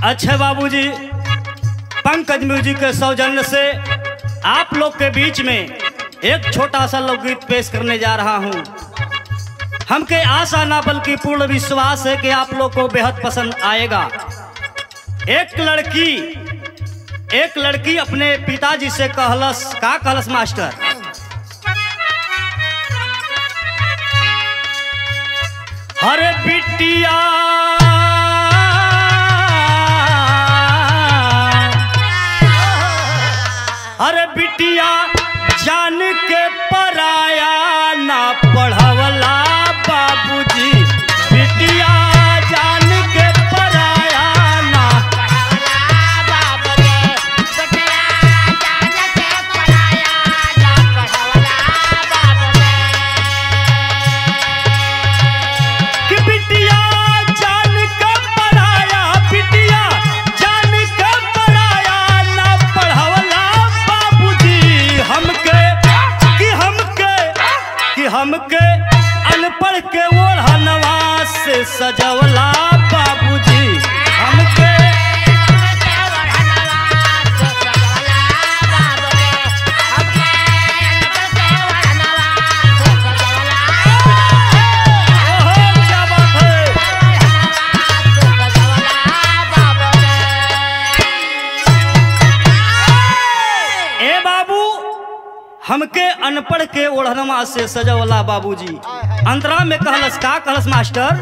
अच्छे बाबूजी पंकज म्यूजिक के सौजन्य से आप लोग के बीच में एक छोटा सा लोकगीत पेश करने जा रहा हूँ हमके आशा ना बल्कि पूर्ण विश्वास है कि आप लोग को बेहद पसंद आएगा एक लड़की एक लड़की अपने पिताजी से कहलस का कहलस मास्टर अरे बिटिया अरे बिटिया जान के पराया ना पढ़वला बाबूजी बिटिया जान के पराया ना कि बिटिया जान के पराया बिटिया जान के पराया ना पढ़वला बाबूजी हमके कि हमके कि हमके अनपढ़ के ओढ़नवा से सजवला बाबूजी हमके ओहो क्या बात है ए बाबू हमके अनपढ़ के ओढ़नवा से सजवला बाबूजी अंतरा में कहलस का कहलस मास्टर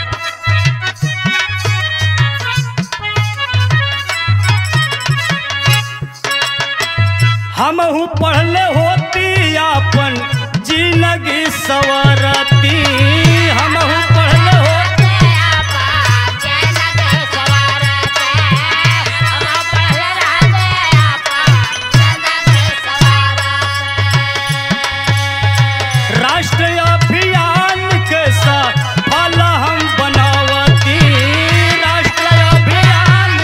हमहू पढ़ले होती अपन जिंदगी सवरती हमहू पढ़ले होती राष्ट्रीय अभियान के सफल हम बनावती राष्ट्रीय अभियान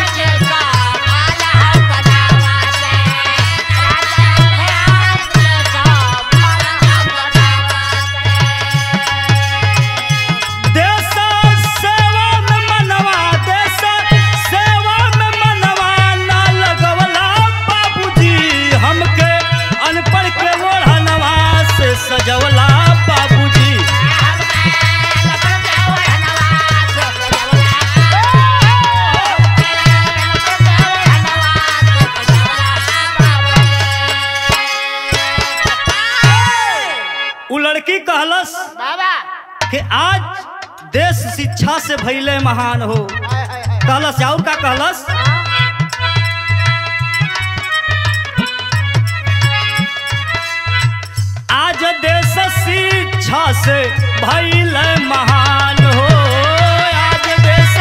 देश सेवा में मनवा देश सेवा में मनवा ना लगवला बाबूजी हमके अनपढ़ के ओढ़नवा से सजवला बाबूजी उ लड़की कहलस बाबा कि आज देश शिक्षा से भैले महान हो हाय हाय हाय कहलस और का कहलस आज देश शिक्षा से भैल महान हो आज देश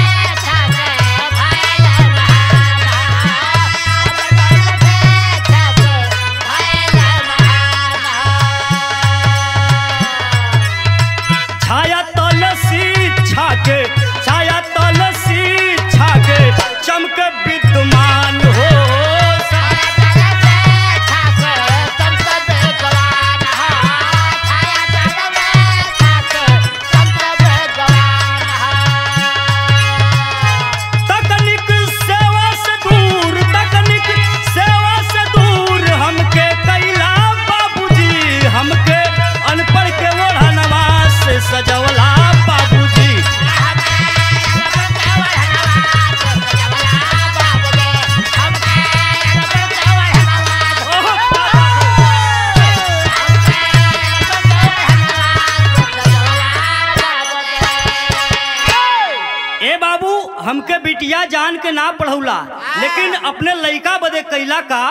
छाया तल शिक्षा के छाया तल शिक्षा के चमक विद्यमान हो तकनीक सेवा से दूर तकनीक सेवा से दूर हमके कैला बाबूजी हमके अनपढ़ के ओढ़नवा से सजवला बाबूजी ए बाबू हमके बिटिया जान के ना पढ़ौला लेकिन अपने लइका बदे कैला का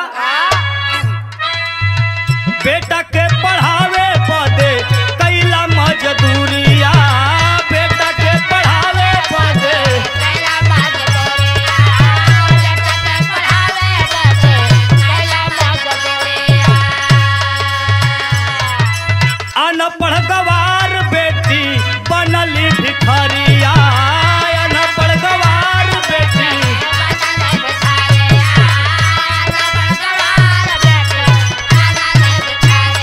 बेटा के पढ़ावे बदे कैला मजदूरिया बेटा के पढ़ावे बदे अनपढ़ गवार बेटी बनली भिखरिया अनपढ़ गवार बेटी Yeah.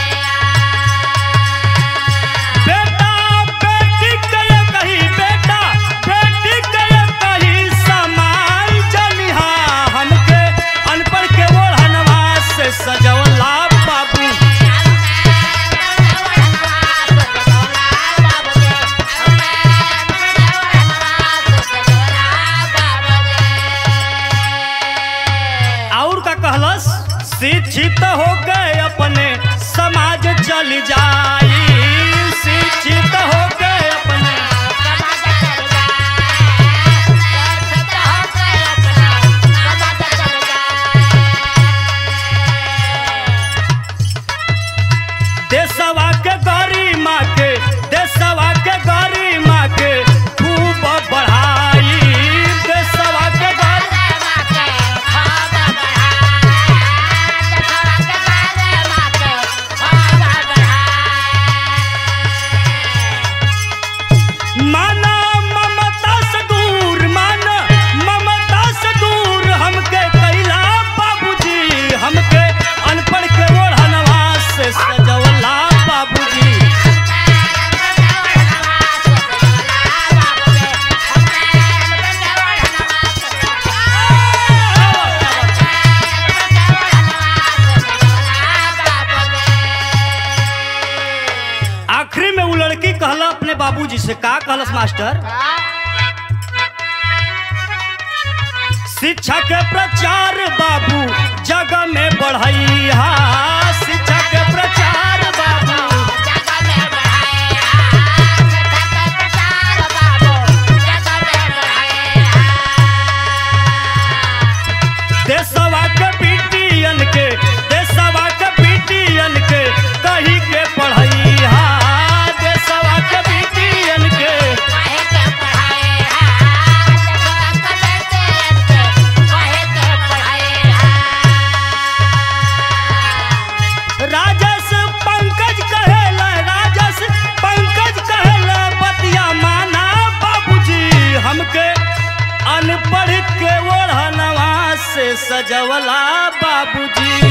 होके अपने समाज चल जाई शिक्षित होके अपने देशवा के गौरी माँ के देशवा के गौरी माँ के खूब बढ़ाई देशवा के गौरी माना ममता से दूर माना ममता से दूर हमके कैला बाबूजी हमके अनपढ़ के ओढ़नवा से सजवला बाबूजी आखिरी में वो लड़की कहला अपने बाबूजी से का कहलस मास्टर शिक्षा के प्रचार बाबू जग में बढ़ैया शिक्षा के प्रचार बाबू देशवा के बेटियन के देशवा के बेटियन के कही के पढ़ैया देशवा के बेटियन के राजस पंकज कहेला राजस पंकज कहेला बतिया माना बाबूजी हमके अनपढ़ के ओढ़नवा से सजवला बाबूजी